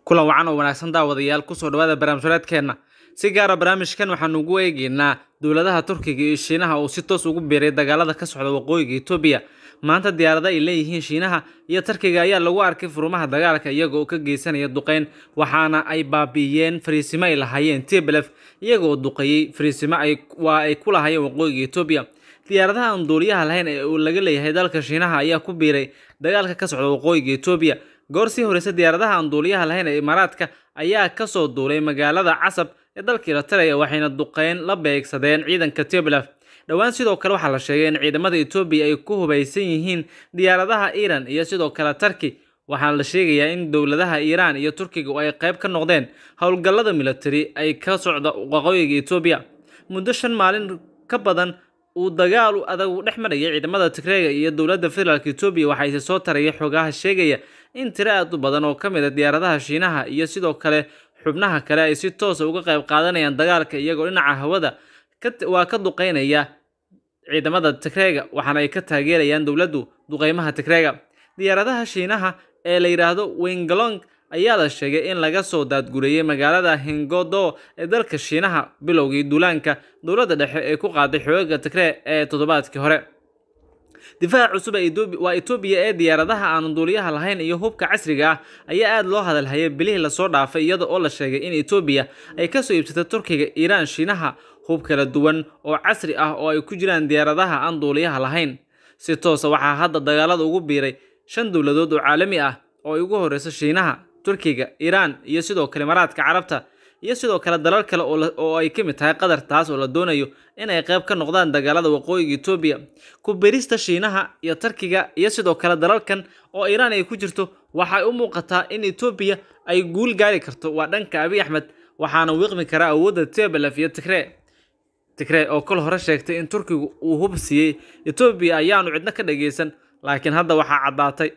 kulan wacan oo wanaagsan daawadayaal kusoo dhawaada barnaamijyadeedkeenna si gaara barnaamijkan waxaanu ugu eegeynaa dowladaha turkiga iyo shiinaha oo si toos ugu biiray dagaalada ka socda waqooyiga etoobiya maanta diyaarada ay leeyihiin shiinaha iyo turkiga ayaa lagu arkay furumaha dagaalka iyaga oo ka geysanaya duqeyn waxaana ay baabi'iyeen fariisimo ay lahaayeen tblef iyaga oo duqeeyey fariisimo waa ay ku lahaayeen waqooyiga etoobiya diyaaradaha aan duuliyaha lahayn ee uu laga leeyahay dalka shiinaha ayaa ku biiray dagaalka ka socda waqooyiga etoobiya goor sii horeysa diyaaradaha aan duuliyaha lahayn ee imaaraadka ayaa kasoo duulay magaalada casab ee dalka eritrea waxayna duqeyn la beegsadeen ciidanka tblef dhowaan sidoo kale waxaa la sheegay in ciidamada etoobiya ay ku hubaysan yihiin diyaaradaha iran iyo sidoo kale turki waxaana la sheegayaa in dowladaha iiraan iyo turkiga ay qayb ka noqdeen howlgallada military ay ka socda waqooyiga etoobiya muddo shan maalin ka badan uu dagaal adag dhex marayay ciidamada tigreega iyo dowladda federaalk etoobiya waxaa ise soo taraya xogaha sheegaya in tiro aad u badan oo ka mid a diyaaradaha shiinaha iyo sidoo kale xubnaha kale ay si toosa uga qayb qaadanayaan dagaalka iyagoo dhinaca hawada waa ka duqeynaya ciidamada tigreega waxaana ay ka taageerayaan dowladdu duqeymaha tigreega diyaaradaha shiinaha ee la yidhaahdo wengalong ayaa la sheegay in laga soo daadgureeyey magaalada hingodo ee dalka shiinaha bilowgii duulaanka dowladda dhexe ee ku qaaday xoogaga tigree ee toddobaadkii hore difaaca cusub waa etoobiya ee diyaaradaha aan duuliyaha lahayn iyo hubka casriga ah ayaa aada loo hadalhayay bilihii lasoo dhaafay iyada oo la sheegay in etoobiya ay kasoo iibsatay turkiga iiraan shiinaha hub kala duwan oo casri ah oo ay ku jiraan diyaaradaha aan duuliyaha lahayn si toosa waxaa hadda dagaalada ugu biiray shan dowladood oo caalami ah oo ay ugu horeyso shiinaha turkiga iiraan iyo sidoo kale maraadka carabta iyo sidoo kale dalal kale oo ay ka mid tahay qatar taas oo la doonayo inay qayb ka noqdaan dagaalada waqooyiga etoobiya ku birista shiinaha iyo turkiga iyo sidoo kale dalalkan oo iiraan ay ku jirto waxay u muuqataa in etoobiya ay guul gaari karto waa dhanka abiy axmed waxaana wiiqmi karaa awoodda tblef iyo tigree tigree oo kol hore sheegtay in turkigu uu hub siiyey etoobiya ayaanu cidno ka dhageysan laakiin hadda waxaa caddaatay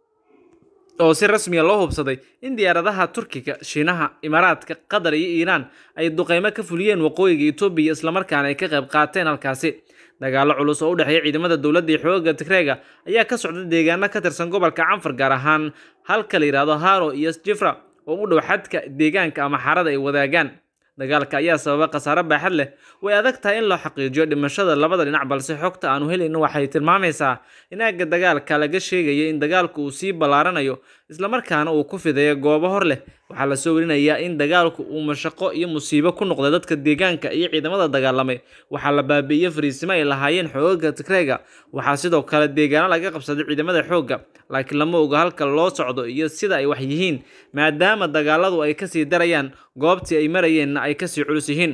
oo si rasmiya loo hubsaday in diyaaradaha turkiga shiinaha imaaraadka qatar iyo iiraan ay duqeymo ka fuliyeen waqooyiga etoobiya islamarkaana ay ka qayb qaateen halkaasi dagaalo culus oo u dhexeeya ciidamada dowladda iyo xoogaga tigreega ayaa ka socda deegaano ka tirsan gobolka canfar gaar ahaan halka la yidhaahdo haro iyo jifra oo u dhow xadka deegaanka ama xarada ay wadaagaan dagaalka ayaa sababa khasaare baaxad leh way adag tahay in loo xaqiijiyo dhimashada labada dhinac balse xogta aanu helayno waxay tilmaamaysaa in aagga dagaalka laga sheegaya in dagaalku uu sii ballaaranayo islamarkaana uu ku fidayo goobo hor leh waxaa lasoo werinayaa in dagaalku uu mashaqo iyo musiibo ku noqday dadka deegaanka iyo ciidamada dagaalamay waxaa la baabi'iyey fariisimo ay lahaayeen xoogaga tigreega waxaa sidoo kale deegaano laga qabsaday ciidamada xoogga laakiin lama oga halka loo socdo iyo sida ay wax yihiin maadaama dagaaladu ay kasii darayaan goobtii ay marayeenna ay kasii culus yihiin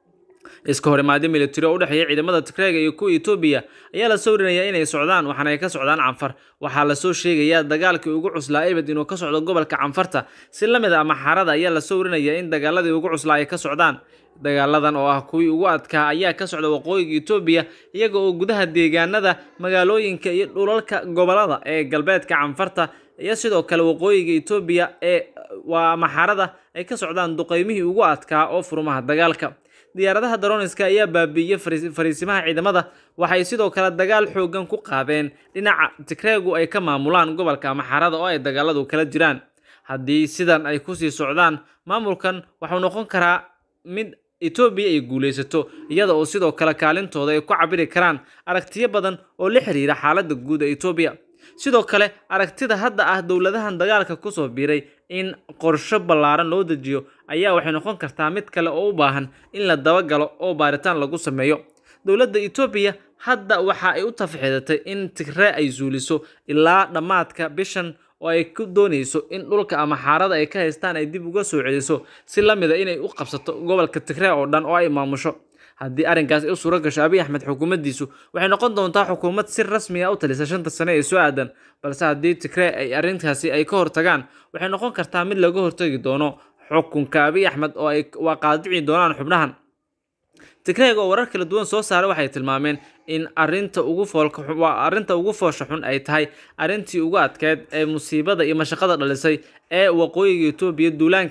iska horimaadyo militari oo u dhexeeya ciidamada tigreega iyo kuwa etoobiya ayaa lasoo warinayaa inay socdaan waxaana ay ka socdaan canfar waxaa lasoo sheegayaa dagaalkii ugu cuslaa ebed inuu ka socdo gobolka canfarta si la mid a ama xarada ayaa lasoo warinayaa in dagaaladii ugu cuslaa ay ka socdaan dagaaladan oo ah kuwii ugu adkaa ayaa ka socda waqooyiga etoobiya iyaga oo gudaha deegaanada magaalooyinka iyo dhulalka gobolada ee galbeedka canfarta iyo sidoo kale waqooyiga etoobiya ee waa maxarada ay ka socdaan duqeymihii ugu adkaa oo furumaha dagaalka diyaaradaha daroniska ayaa baabi'iyey fariisimaha ciidamada waxay sidoo kale dagaal xoogan ku qaadeen dhinaca tigreegu ay ka maamulaan gobolka maxarada oo ay dagaaladu kala jiraan haddii sidan ay kusii socdaan maamulkan waxuu noqon karaa mid etoobiya ay guulaysato iyada oo sidoo kale kaalintooda ay ku cabiri karaan aragtiyo badan oo la xiriira xaaladda guud ee etoobiya sidoo kale aragtida hadda ah dowladahan dagaalka kusoo biiray in qorsho ballaaran loo dejiyo ayaa waxay noqon kartaa mid kale oo u baahan in la dabagalo oo baaritaan lagu sameeyo dowladda etoobiya hadda waxa ay u tafaxidatay in tigree ay suuliso ilaa dhammaadka bishan oo ay ku doonayso in dhulka ama xaarada ay ka haystaan ay dib uga soo celiso si la mida inay u qabsato gobolka tigree oo dhan oo ay maamusho haddii arrinkaas u suuro gasho abiy axmed xukuumaddiisu waxay noqon doontaa xukuumad si rasmi a u talisa shanta sane ee soo aadan balse haddii tigree ay arrintaasi ay ka hortagaan waxay noqon kartaa mid laga hortagi doono xukunka abiy axmed oo ay waa qaadici doonaan xubnahan tigreeg oo warar kala duwan soo saaray waxay tilmaameen in arinta ugu foolkawaa arrinta ugu foosha xun ay tahay arrintii ugu adkeyd ee musiibada iyo mashaqada dhalisay ee waqooyiga etoobiya duulaanka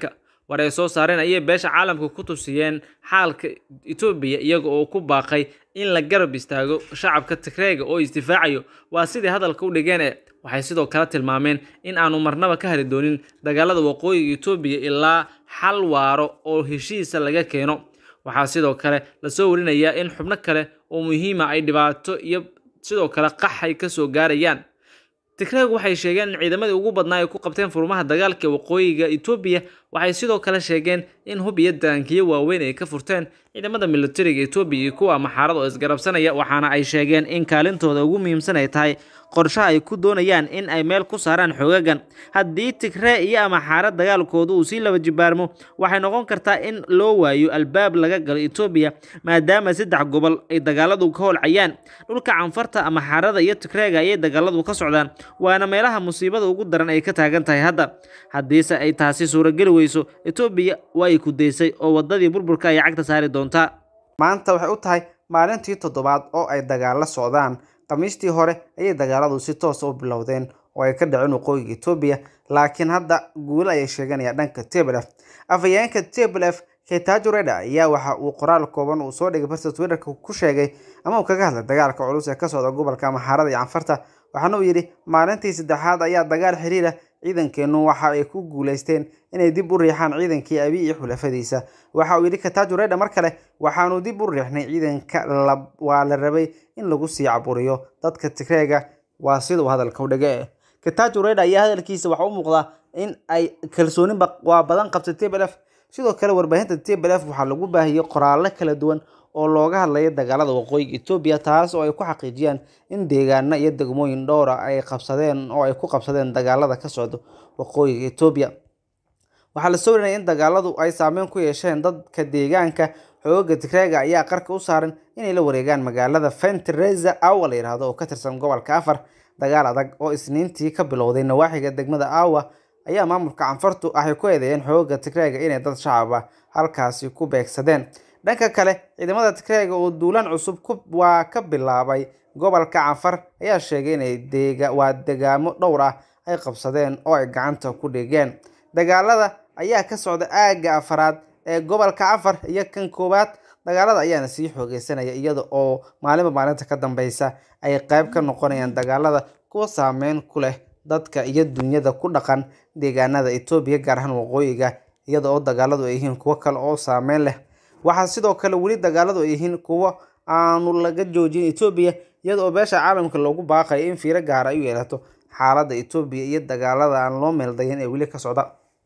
war ay soo saareen ayay beesha caalamka ku tusiyeen xaalka etoobiya iyaga oo ku baaqay in la garab istaago shacabka tigreega oo isdifaacayo waa sidii hadalka u dhigeen ee waxay sidoo kale tilmaameen in aanu marnaba ka hari doonin dagaalada waqooyiga etoobiya ilaa xal waaro oo heshiisa laga keeno waxaa sidoo kale lasoo warinayaa in xubno kale oo muhiima ay dhibaato iyo sidoo kale qaxay kasoo gaarayaan tigreeg waxay sheegeen in ciidamadii ugu badnaa ay ku qabteen furmaha dagaalka waqooyiga etoobiya waxay sidoo kale sheegeen in hub iyo daankiyo waaweyn ay ka furteen ciidamada militariga etoobiya iyo kuwa maxaarada oo isgarabsanaya waxaana ay sheegeen in kaalintooda ugu muhiimsan ay tahay qorshaha ay ku doonayaan in ay meel ku saaraan xoogagan haddii tigree iyo amaxaara dagaalkooda uu sii laba jibaarmo waxay noqon kartaa in loo waayo albaab laga galo etoobiya maadaama saddex gobol ay dagaaladu ka holcayaan dhulka canfarta amaxaarada iyo tigreega ayay dagaaladu ka socdaan waana meelaha musiibada ugu daran ay ka taagan tahay hadda haddiise ay taasi suurageli weyso etoobiya way ku daysay oo wadadii burburka ay cagta saari doontaa maanta waxay u tahay maalintii toddobaad oo ay dagaalo socdaan khamiistii hore ayay dagaaladu si toosa u bilowdeen oo ay ka dhaceen waqooyiga etoobiya laakiin hadda guulo ayay sheeganayaan dhanka teblef afhayeenka teblef ketajo reda ayaa waxa uu qoraal kooban uu soo dhigay barta twitterka ku sheegay ama uu kaga hadlay dagaalka culus ee ka socda gobolka maxaarada iyo canfarta waxaana uu yidhi maalintii saddexaad ayaa dagaal xiriira ciidankeennu waxa ay ku guuleysteen inay dib u riixaan ciidankii abi iyo xulafadiisa waxa uu yidhi katajo reda mar kale waxaanu dib u riixnay ciidanka waa la rabay in lagu sii caburiyo dadka tigreega waa sida uu hadalka u dhige katajo reda ayaa hadalkiisa waxa u muuqdaa in ay kalsoonin waa badan qabtay tblf sidoo kale warbaahinta tblf waxaa lagu baahiyey qoraallo kala duwan oo looga hadlaya dagaalada waqooyiga etoobiya taas oo ay ku xaqiijiyaan in deegaano iyo degmooyin dhowra ay qabsadeen oo ay ku qabsadeen dagaalada ka socda waqooyiga etoobiya waxaa la soo warinaya in dagaaladu ay saameyn ku yeesheen dadka deegaanka xooga tigreega ayaa qarka u saaran inay la wareegaan magaalada fentreza awa la yidhaahdo oo ka tirsan gobolka afar dagaal adag oo isniintii ka bilowday nawaaxiga degmada awa ayaa maamulka canfartu waxay ku eedeeyeen xooga tigreega inay dad shacaba halkaasi ku beegsadeen dhanka kale ciidamada tigreega oo duulaan cusub waa ka bilaabay gobolka canfar ayaa sheegay inay waa degaamo dhowr ah ay qabsadeen oo ay gacanta ku dhigeen dagaalada ayaa ka socda aagga afaraad ee gobolka canfar iyo kan koowaad dagaalada ayaana sii xoogeysanaya iyada oo maalinba maalinta ka dambeysa ay qayb ka noqonayaan dagaalada kuwa saameyn ku leh dadka iyo dunyada ku dhaqan deegaanada etoobiya gaar ahaan waqooyiga iyada oo dagaaladu ay yihiin kuwo kale oo saameyn leh waxaa sidoo kale weli dagaaladu ay yihiin kuwo aanu laga joojin etoobiya iyada oo beesha caalamka loogu baaqayo in fiiro gaar ay u yeelato xaaladda etoobiya iyo dagaalada aan loo meeldayin ee weli ka socda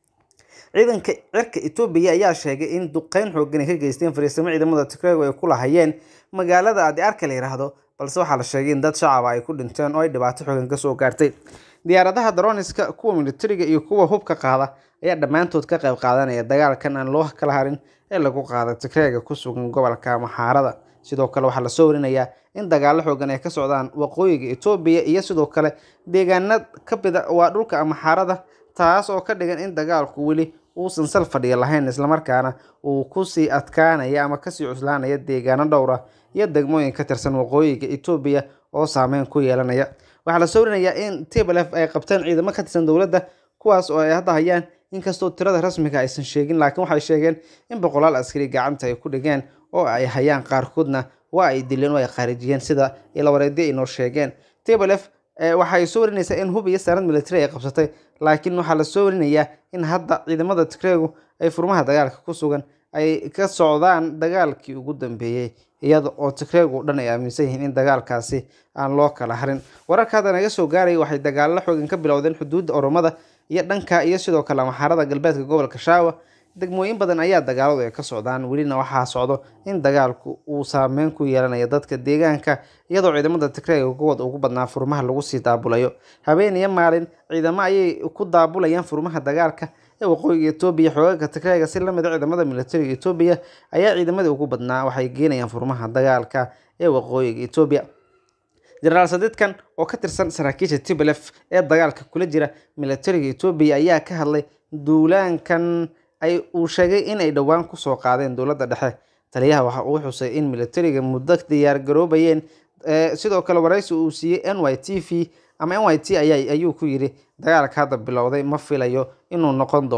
ciidanka cirka etoobiya ayaa sheegay in duqeyn xoogan ay ka geysteen fariisimo ciidamada tigreego ay ku lahayeen magaalada adi arka la yidhaahdo balse waxaa la sheegay in dad shacaba ay ku dhinteen oo ay dhibaato xoogan kasoo gaartay diyaaradaha daroniska kuwa militariga iyo kuwa hubka qaada ayaa dhammaantood ka qayb qaadanaya dagaalkan aan loo kala harin ee lagu qaada tigreega ku sugan gobolka maxaarada sidoo kale waxaa lasoo warinayaa in dagaalo xoogan ay ka socdaan waqooyiga etoobiya iyo sidoo kale deegaana ka bida waa dhulka maxaarada taas oo ka dhigan in dagaalku weli uusan sal fadhiya lahayn islamarkaana uu kusii adkaanaya ama kasii cuslaanaya deegaano dhowra iyo degmooyin ka tirsan waqooyiga etoobiya oo saameyn ku yeelanaya waxaa lasoo warinayaa in tblf ay qabteen ciidamo ka tirsan dowladda kuwaas oo ay hadda hayaan inkastoo tirada rasmiga aysan sheegin laakiin waxay sheegeen in boqolaal askari gacanta ay ku dhigeen oo ay hayaan qaarkoodna waa ay dileen oo ay khaarijiyeen sida ilawareedyo ay noo sheegeen tblf waxay soo warinaysaa in hub iyo saanad military ay qabsatay laakiin waxaa lasoo warinayaa in hadda ciidamada tigreegu ay furmaha dagaalka ku sugan ay ka socdaan dagaalkii ugu dambeeyey iyada oo tigreegu dhan ay aaminsan yihiin in dagaalkaasi aan loo kala harin wararka hadda naga soo gaaraya waxay dagaalo xoogan ka bilowdeen xuduudda oromada iyo dhanka iyo sidoo kale maxaarada galbeedka gobolka shaawa degmooyin badan ayaa dagaaladu ay ka socdaan welina waxaa socdo in dagaalku uu saameyn ku yeelanayo dadka deegaanka iyadoo ciidamada tigreega kuwooda ugu badnaa furmaha lagu sii daabulayo habeen iyo maalin ciidamo ayay ku daabulayaan furmaha dagaalka ee waqooyiga etoobiya xoogaga tigreega si lamid a ciidamada militariga etoobiya ayaa ciidamadii ugu badnaa waxay geenayaan furmaha dagaalka ee waqooyiga etoobiya jenaraal sadiidkan oo ka tirsan saraakiisha tblf ee dagaalka kula jira militariga etoobiya ayaa ka hadlay duulaankan ay uu sheegay in ay dhowaan kusoo qaadeen dowladda dhexe taliyaha waxa uu xusay in militariga muddo diyaar garoobayeen sidoo kale waraysi uu siiyey n y t v ama n y t ayuu ku yidhi dagaalka hadda bilowday ma filayo inuu noqon doono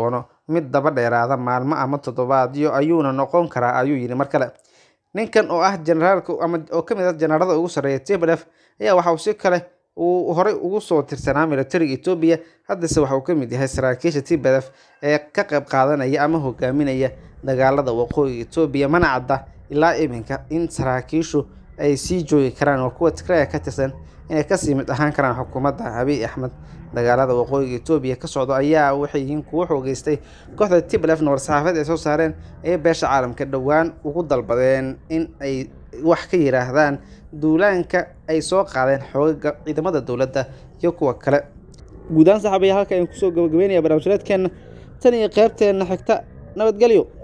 mid daba dheeraada maalmo ama toddobaadyo ayuuna noqon karaa ayuu yidhi mar kale ninkan oo ah generaalka ama oo ka mid ah jenaraalada ugu sarreeya tblf ayaa waxa uu si kale uu horey ugu soo tirsanaa militariga etoobiya haddase waxa uu ka mid yahay saraakiisha tblf ee ka qayb qaadanaya ama hogaaminaya dagaalada waqooyiga etoobiya mana cadda ilaa iminka in saraakiishu ay sii joogi karaan oo kuwa tigraya ka tirsan inay kasii mid ahaan karaan xukuumadda abiy axmed dagaalada waqooyiga etoobiya ka socdo ayaa waxay yihiin kuwo xoogeystay kooxda tblfna war-saxaafeed ay soo saareen ayay beesha caalamka dhowaan ugu dalbadeen in ay wax ka yiraahdaan duulaanka ay soo qaadeen xoogaga ciidamada dowladda iyo kuwa kale guud ahaan saxaabaya halka ayaan kusoo gabagabeynaya barnaamijyadeedkeena tan iyo qeybteena xigta nabadgelyo